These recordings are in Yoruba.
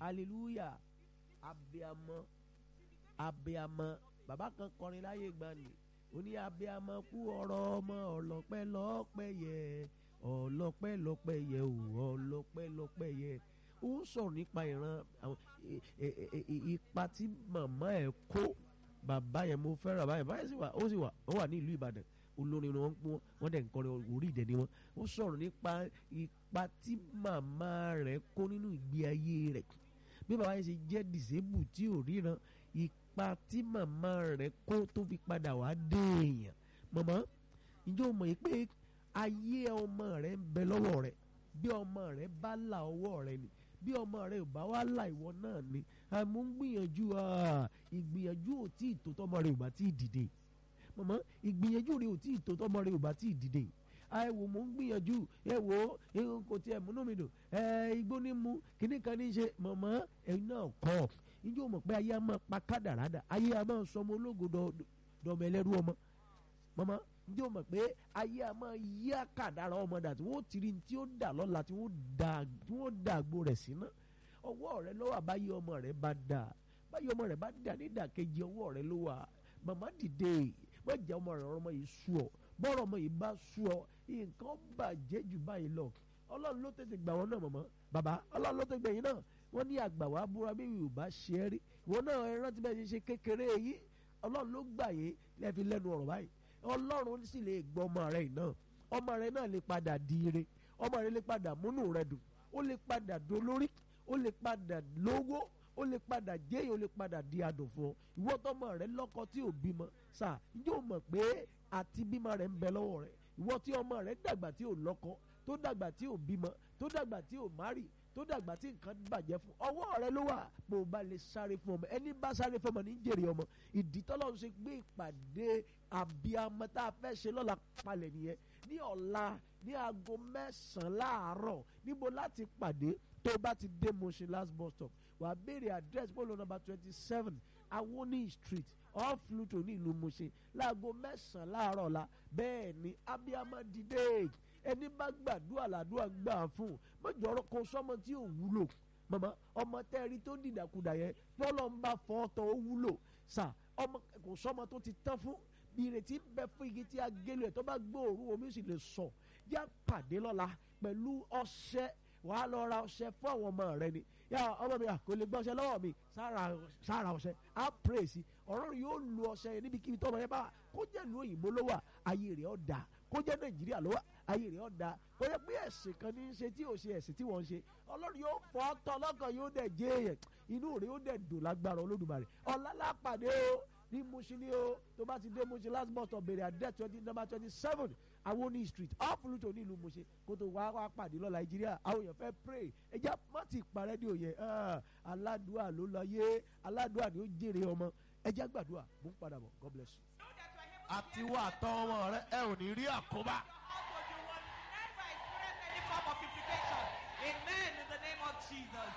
hallelujah abiamọ abiamọ bàbá kan kọrin láyé gbani ó ní abiamọ kú ọ̀rọ̀ ọmọ ọlọ́pẹ́ lọ́pẹ́ yẹ ọlọ́pẹ́ lọ́pẹ́ yẹ ò ọlọ́pẹ́ lọ́pẹ́ yẹ ó ń sọ̀rọ̀ nípa ìran àwọn ipa tí màmá ẹ̀ kó bàbá yẹn mo fẹ́ràn bàbá yẹn bàbá yẹn sì wà ó sì wà ó wà ní ìlú Ìbàdàn olórin ni wọ́n ń pọ́n wọ́n dẹ̀ ń kọrin orí ìdẹ̀ ni wọ́n ó sọ̀rọ̀ nípa ipa tí màmá rẹ̀ kó nínú ìgbé ayé rẹ̀ bí bàbá yẹn ṣe jẹ́ disabled tí ò ríran ipa tí màmá rẹ̀ kó tó fi padà wá dé èèyàn màmá ǹjẹ́ o mọ̀ yìí pé ayé ọmọ rẹ̀ ń bẹ lọ́wọ́ rẹ̀ bí ọmọ rẹ̀ bá là ọwọ́ rẹ̀ ni bí ọmọ rẹ̀ ò bá wá là ìwọ náà ni àmọ́ ń gbìyànjú ìgbìyànjú ò tí ì tó tọmọ rẹ̀ ò bá tí ì dìde màmá ìgbìyànjú rẹ̀ ò tí ì tó tọmọ rẹ̀ ò bá tí ì dìde ẹ wò mò ń gbìyànjú ẹ wò ó kò tiẹ̀ múnú mi dùn ẹ igbó ní mu kíní kan ní í ṣe màmá ẹ̀yin náà kọ́ ǹjẹ́ o mọ̀ pé ayé a máa pa kádàrádà ayé a máa sọmọ ológo dọ̀mọ ẹlẹ́rú ọmọ màmá ǹjẹ́ o mọ̀ pé ayé a máa yí àkàdára ọmọ dà tí wọ́n ti rí tí ó dà lọ́la tí wọ́n dà àgbo rẹ̀ sí náà ọwọ́ rẹ ló wà báyé ọmọ rẹ bá dà báyé ọmọ rẹ bá dà nídàkejì ọwọ́ rẹ ló wà màmá dìde wọ́n jẹ́ ọmọ rẹ ọmọ yìí sú ọ bọ́rọ̀ ọmọ yìí bá sú ọ nǹkan bàjẹ́ jù báyìí lọ ọlọ́run ló tètè gbà wọ́n náà màmá bàbá ọlọ́run ló tètè gbà yín náà wọ́n ní àgbà wàá búra bí yorùbá ṣe é rí ìwọ náà ẹ rántí bẹ́ẹ̀ ṣe ṣe kékeré yìí ọlọ́run ló gbà yín lẹ́ẹ̀fi lẹ́nu ọ̀rọ̀ báyìí ọlọ́run sì lè gbọ́ ọmọ rẹ náà ọmọ rẹ náà lè padà di ire ọmọ rẹ lè padà múnú rẹ dùn ó lè padà dolórí ó lè padà lówó ó lè padà jẹ́yìn ó lè padà di adùn fún ọ ìwọ tọmọ rẹ lọ́kọ tí ò bímọ sà yóò mọ̀ pé àti bímọ rẹ ń bẹ lọ́wọ́ rẹ ìwọ tí ọmọ rẹ dàgbà tí ò lọ́kọ tó dàgbà tí ò bímọ tó dàgbà tí ò márì tó dàgbà tí nǹkan bàjẹ́ fún ọwọ́ rẹ ló wà bó o bá lè sáré fún ọmọ ẹni bá sáré fún ọmọ ní jèrè ọmọ ìdí tọ́lọ́ ṣe gbé ìpàdé àbíamọ tá a fẹ́ ṣe lọ́la palẹ̀ nìyẹn ní ọ̀la ní aago mẹ́sàn-án láàárọ̀ níbo láti pàdé tó bá ti dé Mushin last bus stop wàá béèrè address polo number twenty seven Awoni street off Luto ní ìlú Mushin láago mẹ́sàn-án láàárọ̀ la bẹ́ẹ̀ ni abiyamọ dìde ẹni bá gbàdúrà làdúrà gbà fún mọ́jọ́rọ́ kó sọ́mọ tí ò wúlò màmá ọmọ tẹ́rí tó dìdàkudà yẹn tọ́lọ́ ń bá fọ́ ọ́tọ̀ ó wúlò sà ọmọ kò sọ́mọ tó ti tán fún ìrètí ń bẹ fún igi tí a gélé ẹ̀ tó bá gbóòórùn omi sì lè sọ yá pàdé lọ́la pẹ̀lú ọṣẹ wàá lọ ra ọṣẹ fún àwọn ọmọ rẹ ni yà ọmọ mi kò lè gbọ́ ọṣẹ lọ́wọ́ mi sára ọṣẹ á pray sí ọ̀rọ̀ rẹ̀ yóò lu ọṣẹ yẹn níbikíbi tọ́mọ yẹn bá kó jẹ́ ìlú òyìnbó ló wà ayé rẹ̀ ọ̀ dà kó jẹ́ nàìjíríà ló wà ayé rẹ̀ ọ̀ dà kó yẹ pé ẹ̀sìn kan ní í ṣe tí ò ṣe ẹ̀sìn tí wọ́n ń ṣe ọlọ́run yóò fọ́ ọ́tọ́ lọ́kàn yóò dẹ̀ jẹ́ èèyàn inú rẹ̀ yóò dẹ̀ dùn lágbára olódùmarè ọ̀làlá pàdé o ní Mushin ni o tó bá ti dé Mushin last bus stop bèrè àdé twenty number twenty seven Awoni street off Luto ní ìlú Mushin kó tó wá wá pàdé lọ Nàìjíríà àwọn èèyàn fẹ́ pray ẹja má ti parẹ́ ní òye aládùá ló lọ yé aládùá ni ó jèrè ọmọ ẹja gbàdúrà mú padà bọ̀ God bless you. àti wà tọ́ ọmọ rẹ ẹ ò ní rí àkóbá. Also, you will never experience any form of implication. Amen in the name of Jesus.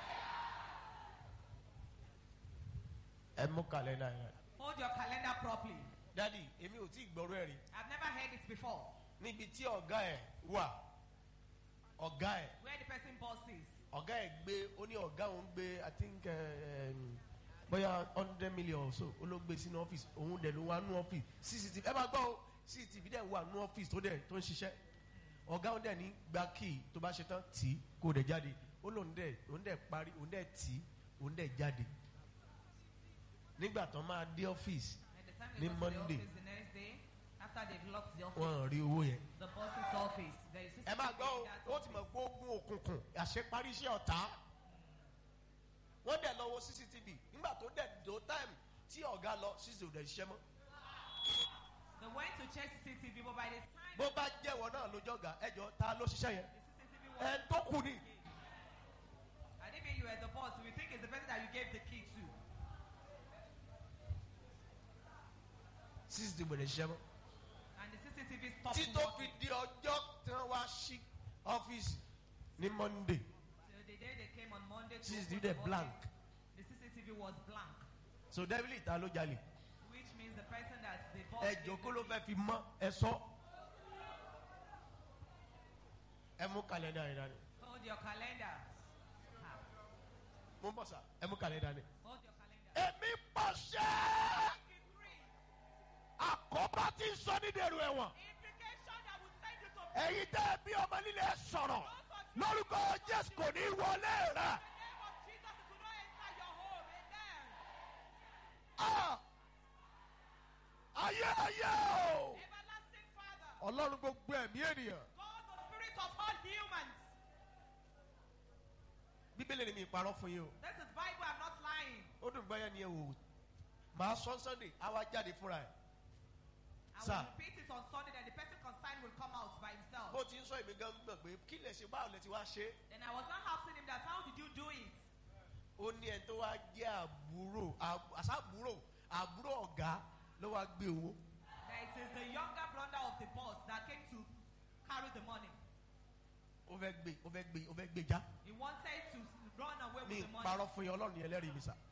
ẹ mú kàlẹ́ndà yẹn. Hold your calendar properly. dádì èmi ò tí ì gbọ́rú ẹ̀ rí I've never heard it before. níbi tí ọ̀gá ẹ̀ wà ọ̀gá ẹ̀ Where the person bosses. ọ̀gá ẹ̀ gbé ó ní ọ̀gá òun gbé i think eh, um, bóyá hundred million or so ó ló gbé sínú ọ́fíìsì òun dẹ̀ ló wà nú ọ́fíìsì cctv ẹ máa gbọ́ o cctv dẹ̀ wà nú ọ́fíìsì tó dẹ̀ tó ń ṣiṣẹ́ ọ̀gá òun dẹ̀ ní gba kíì tó bá ṣe tán tì í kó dẹ̀ jáde ó lóun dẹ̀ òun dẹ̀ parí òun dẹ̀ tì í òun dẹ̀ jáde nígbà tó máa dé ọ́fíìsì At the time Ní they go to the Monday. office the next day, after they've locked the office, wọ́n rí owó yẹn. the boss's office, there is ẹ máa gbọ́ in that ó ti mọ̀ pé ogun òkùnkùn àṣeparí iṣẹ́ ọ̀tá wọ́n dẹ̀ lọ wo cctv nígbà tó dẹ̀ dó time tí ọ̀gá lọ cctv ò dẹ̀ ṣiṣẹ́ mọ́ They went to check CCTV, but by the time bó bá jẹ́wọ́ náà lójọ́ ọ̀gá ẹjọ́ ta ló ṣiṣẹ́ yẹn the CCTV ẹ was tó kù ni I didn't mean you were the boss. We think it's the person that you gave the key to. cctv ò dẹ̀ ṣiṣẹ́ mọ́ And the CCTV stopped tí tó fi working. di ọjọ́ tí wọ́n wá sí ọ́fíìsì ní monday So the day they came on Monday to CCTV open dẹ̀ the blank. office, the CCTV was blank, so devil ta ló jalè which means the person that the boss ẹjọ́ gave kó the ló key fẹ́ fi mọ́ ẹ sọ ẹ mú kàlẹ́ndà yẹn dání Hold your calendar. Ah. mo mo ń bọ̀ sá ẹ mú kàlẹ́ dání. Hold your calendar. èmi pàṣẹ Decree. àkọ́bá tí ń sọ ní dèrò ẹ̀wọ̀n Implication that will send you to ẹ̀yin tẹ́ ẹ bí ọmọ líle sọ̀rọ̀ lórúkọ jésù kò ní wọlé rẹ̀. the name of Jesus. It will not enter your home. Amen. Ah! ayé ayé o. Everlasting Father. ọlọ́run gbogbo ẹ̀mí ènìyàn. God, the spirit of all humans. bíbélì ni mi parọ́ fún yín o. This is Bible. I'm not lying. ó dùn báyà ni ẹ wò ó. màá sọ sunday á wá jáde fúnra ẹ̀. I Sir. will repeat it on Sunday. Then the person concerned will come out by himself. bó ti ń sọ èmi gan gbọ̀n pé kí lè ṣe báwo lè ti wá ṣe. Then I was not asking him that. How did you do it? ó ní ẹni tó wá jẹ́ àbúrò àb- àṣàbúrò àbúrò ọ̀gá ló wá gbé owó. That it is the younger brother of the boss that came to carry the money. ó fẹ́ gbé ó fẹ́ gbé ó fẹ́ gbé já. He wanted to run away mi with the money. parọ́ fún yín ọlọ́run yẹn lẹ́rìí mi sà.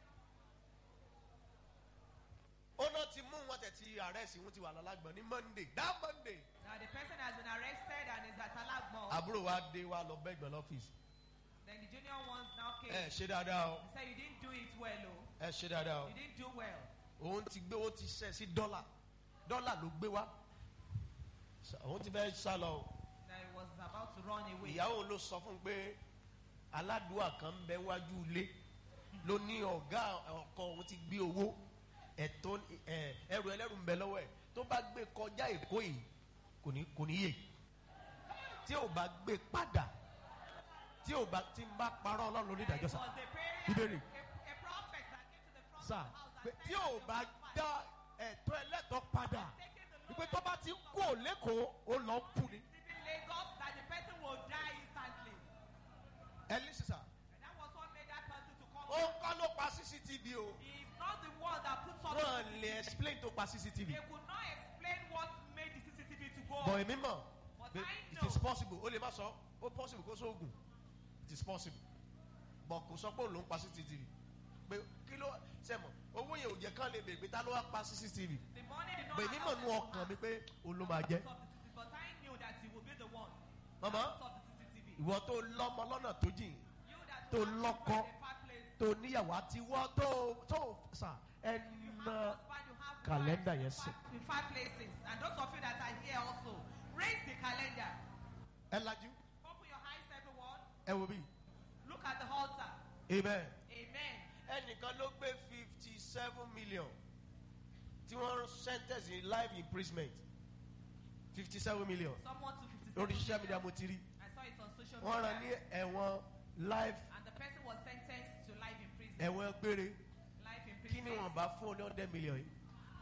ó náà ti mú wọn tẹ̀ ti àrẹ́sì wọn ti wà lálágbọ̀n ní monday that monday. Now the person has been arrested and is at Alagmo. àbúrò wa dé wa lọ bẹ́gbẹ̀ lọ́fíìsì. then the junior ones now came. ẹ ṣe dáadáa o He said you didn't do it well, oh. ẹ ṣe dáadáa o. You didn't do well. òun ti gbé ó ti ṣẹ̀ sí dọ́là dọ́là ló gbé wá. Sa- òun ti fẹ́ sá lọ o. That he was about to run away. ìyàwó ló sọ fún un pé aládùúgbò kan ń bẹ wájú ilé ló ní ọ̀gá ọkọ òun ti gbé owó ẹ̀tọ́ ẹ̀, ẹrù ẹlẹ́rù ń bẹ lọ́wọ́ ẹ̀ tó bá gbé kọjá èkó yìí kò ní kò ní yè tí ò bá gbé padà tí ò bá tí ń bá parọ́ ọlọ́run lórí That ìdájọ́ it sá was a prayer, Bíbélì. a, a prophet that came to the front sá of the house pé and tí said, ò bá dá ẹ̀tọ́ ẹlẹ́tọ́ padà taking the wípé loan tó bá ti kú ò lẹ́kọ̀ọ́ ó lọ ń kú ni. leaving Lagos that the person will die instantly. ẹ lè sísà And that was what made that person to come. ó ń kọ́ ló pa cctv o. He is not the one that put something. wọ́n lè explain tó pa cctv. They could not explain what made the CCTV to go bọ̀ off. èmi mọ̀ But pé I it know. is possible ó lè má sọ ó possible kó sóògùn it is possible bọ̀ kò sọ pé òun ló ń pa cctv pé kí ló sẹ́mọ̀ owó yẹn ò jẹ́ kán lè bèèrè pé ta ló wá pa cctv The money did not pé èmi mọ̀ nú allow them to ọkàn mi ask pé òun ló máa jẹ́ out of the CCTV, But I knew that he would be the one. Mama. out of the CCTV. ìwọ tó lọ́mọ lọ́nà tó jìn You that tó will have lọ́kọ. children in a far place. tó níyàwó àti wọ́ tó tó sà You ẹnà have husband, you have Calendar, wives in yes, far- In five places. And those of you that are here also, raise the calendar. ẹ lajú Open your eyes, everyone. ẹ wò bí Look at the altar. amen. Amen. ẹnìkan ló gbé fifty seven million tí wọ́n sentence in life imprisonment fifty seven million Someone to 57. lórí social media million. mo ti rí I saw it on social wọ́n rán ní media. ẹ̀wọ̀n life And the person was sentenced to life in prison. ẹ̀wọ̀n gbére Life in kí prison. ni wọ́n bá fún ọ ní hundred million yìí.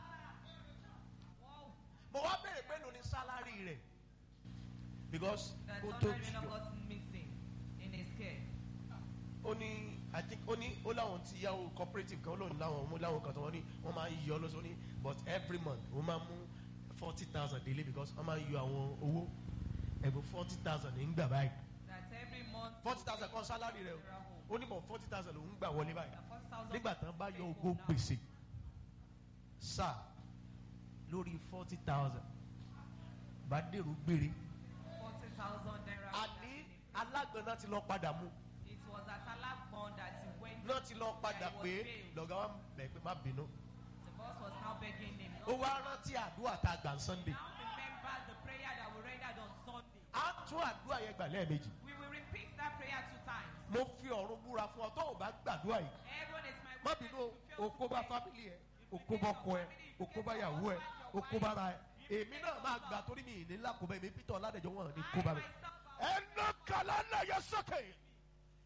Wow. mo wá béèrè pé ló ní sálárì rẹ̀ because That kó tó somebody jù not got missing in his care. ó ní i think ó ní ó láwọn ti yáwó cooperative kan ó lóun láwọn mú láwọn kan tó wọ́n ní wọ́n máa ń yọ lọ́sọ̀ ní but every month wọ́n máa mú forty thousand daily because wọ́n máa ń yọ àwọn owó ẹ̀bùn forty thousand ní ń gbà báyìí That every month. forty thousand kan sálárì rẹ̀ o ó ní bọ̀ forty thousand lòún gbà wọlé báyìí The 40,000 nígbà tán bá yọ take ogó home now. gbèsè sáà lórí forty thousand bá dèrò gbére 40,000 naira. àní alágbọ̀nà ti lọ padà mú It was at Alakbon that he went. náà ti lọ padà that he was pé bailed. lọ́gá wa bẹ̀ pé má bínú The boss was now begging him. ó wá rántí àdúrà tá a gbà ń sunday Now remember the prayer that we rendered on Sunday. á tún àdúrà yẹn gbà lẹ́ẹ̀mejì We will repeat that prayer two times. mo fi ọ̀run búra fún ọ tó o bá gbàdúrà yìí Everyone is my má witness. bínú If you fail òkó to bá pray, fámìlì ẹ òkó bá ọkọ ẹ òkó bá yàwó ẹ òkó bá ra ẹ èmi náà máa gbà torí mi ìní ńlá kó bá èmi peter ọládẹjọ wọn ní kó bá mi. I myself, ẹ ná kàlá náà yẹ sókè.